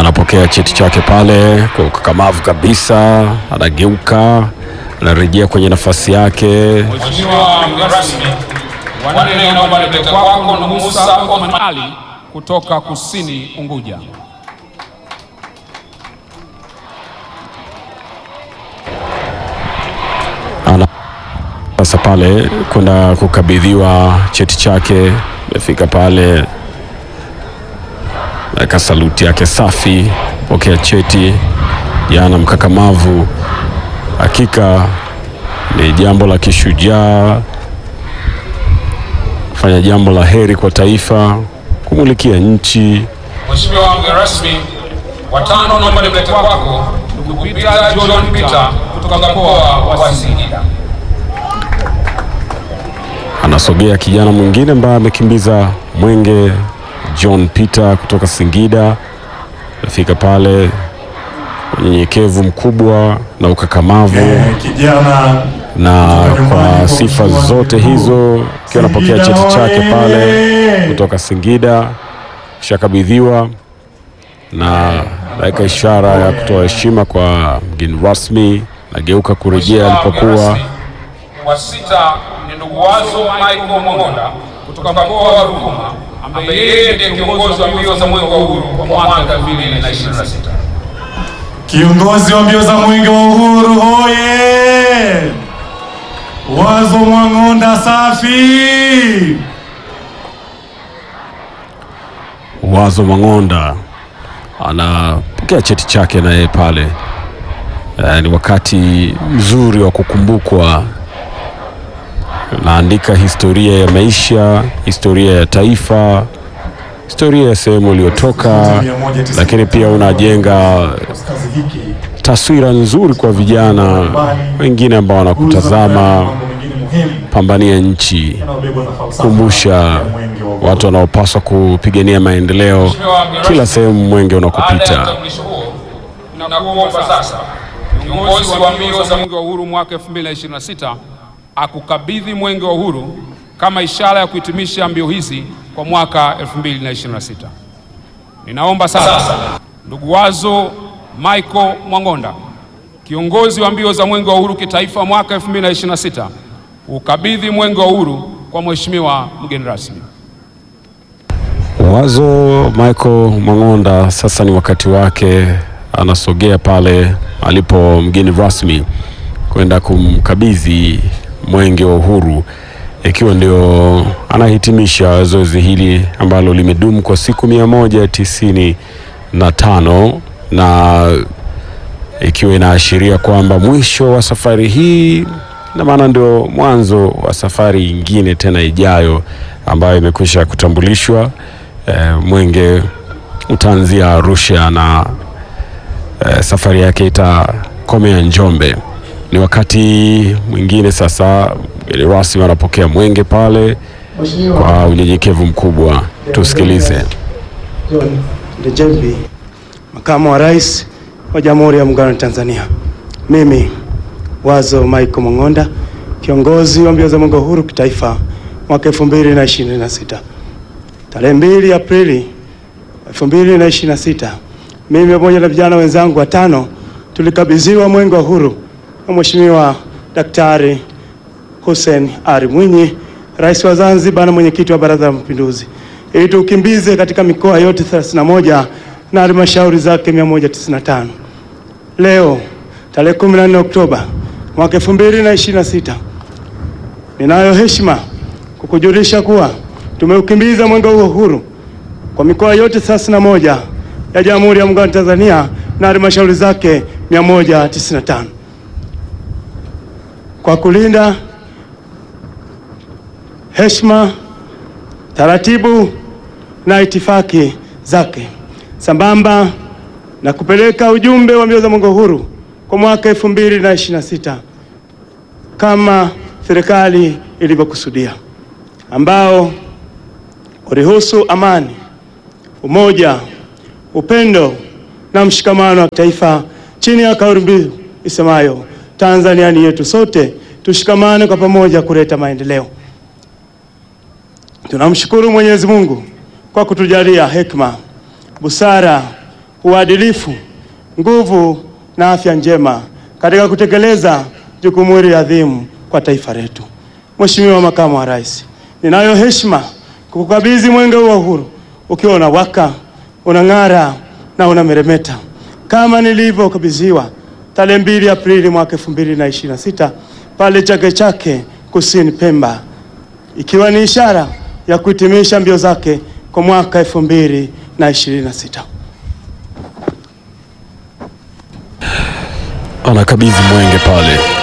anapokea cheti chake pale kwa ukakamavu kabisa, anageuka, anarejea kwenye nafasi yake. Mheshimiwa mgeni rasmi, wanne naomba nilete kwako ndugu Musa Othman Ali kutoka Kusini Unguja. Ana sasa pale kwenda kukabidhiwa cheti chake, amefika pale naweka saluti yake safi, pokea cheti. Jana mkakamavu, hakika ni jambo la kishujaa, kufanya jambo la heri kwa taifa, kumulikia nchi. Mheshimiwa mgeni rasmi, watano naomba nilete kwako ndugu Peter John Peter kutoka mkoa wa Singida. Anasogea kijana mwingine ambaye amekimbiza mwenge, John Peter kutoka Singida. Amefika pale unyenyekevu mkubwa na ukakamavu Eh, kijana na kutoka nyumbani kwa kwa sifa mheshimiwa zote mkuu. hizo akiwa anapokea Singida cheti chake oye! pale kutoka Singida, kishakabidhiwa na naweka ishara ya kutoa heshima kwa mgeni rasmi, nageuka kurejea Mheshimiwa mgeni alipokuwa. rasmi, Wa sita ni ndugu Wazo Michael Mongonda kutoka mkoa wa Ruvuma ambaye yeye ndiye kiongozi wa mbio za mwenge wa uhuru kwa mwaka 2026. Kiongozi wa mbio za mwenge wa uhuru hoye! Wazo Mwang'onda safi! Wazo Mang'onda anapokea cheti chake naye pale. Eh, ni wakati mzuri wa kukumbukwa. Naandika historia ya maisha, historia ya taifa, historia ya sehemu uliotoka, lakini pia unajenga Kazi hiki taswira nzuri kwa vijana wengine ambao wanakutazama. mambo mengine muhimu Pambania nchi, yanayobebwa na falsafa kumbusha ya mwenge wa uhuru. watu wanaopaswa kupigania maendeleo Mheshimiwa mgeni kila rasmi, sehemu mwenge Baada ya unakopita. utambulisho huo, nakuomba sasa kiongozi wa mbio za mwenge wa uhuru mwaka 2026 akukabidhi mwenge wa uhuru kama ishara ya kuhitimisha mbio hizi kwa mwaka 2026. Ninaomba sasa ndugu Wazo Michael Mwang'onda, kiongozi wa mbio za mwenge wa uhuru kitaifa mwaka 2026, ukabidhi mwenge wa uhuru kwa mheshimiwa mgeni rasmi. Wazo Michael Mang'onda, sasa ni wakati wake, anasogea pale alipo mgeni rasmi kwenda kumkabidhi mwenge wa uhuru, ikiwa ndio anahitimisha zoezi hili ambalo limedumu kwa siku mia moja tisini na tano na ikiwa inaashiria kwamba mwisho wa safari hii na maana ndio mwanzo wa safari nyingine tena ijayo ambayo imekwisha kutambulishwa. E, mwenge utaanzia Arusha na e, safari yake itakomea Njombe. Ni wakati mwingine sasa, mgeni rasmi anapokea mwenge pale kwa unyenyekevu mkubwa. Tusikilize. John Ndejembi, makamu wa rais wa Jamhuri ya Muungano wa Tanzania. Mimi Wazo Michael Mang'onda, kiongozi wa mbio za mwenge wa uhuru kitaifa mwaka 2026. Tarehe 2 Aprili 2026, mimi pamoja na vijana wenzangu watano tulikabidhiwa mwenge wa uhuru na Mheshimiwa Daktari Hussein Ali Mwinyi, rais wa Zanzibar na mwenyekiti wa Baraza la Mapinduzi, ili tukimbize katika mikoa yote 31 na halmashauri zake 195. Leo tarehe 14 Oktoba mwaka 2026, ninayo heshima kukujulisha kuwa tumeukimbiza mwenge wa uhuru kwa mikoa yote 31 ya Jamhuri ya Muungano wa Tanzania na halmashauri zake 195 kwa kulinda heshima, taratibu na itifaki zake sambamba na kupeleka ujumbe wa mbio za mwenge wa uhuru kwa mwaka 2026 kama serikali ilivyokusudia, ambao ulihusu amani, umoja, upendo na mshikamano wa taifa chini ya kauli mbiu isemayo Tanzania ni yetu sote, tushikamane kwa pamoja kuleta maendeleo. Tunamshukuru Mwenyezi Mungu kwa kutujalia hekima, busara, uadilifu, nguvu na afya njema katika kutekeleza jukumu hili adhimu kwa taifa letu. Mheshimiwa Makamu wa Rais, ninayo heshima kukukabidhi mwenge huu wa uhuru ukiwa unawaka, unang'ara na unameremeta kama nilivyokabidhiwa tarehe 2 Aprili mwaka 2026 pale Chake Chake Kusini Pemba, ikiwa ni ishara ya kuhitimisha mbio zake kwa mwaka 2026. Anakabidhi mwenge pale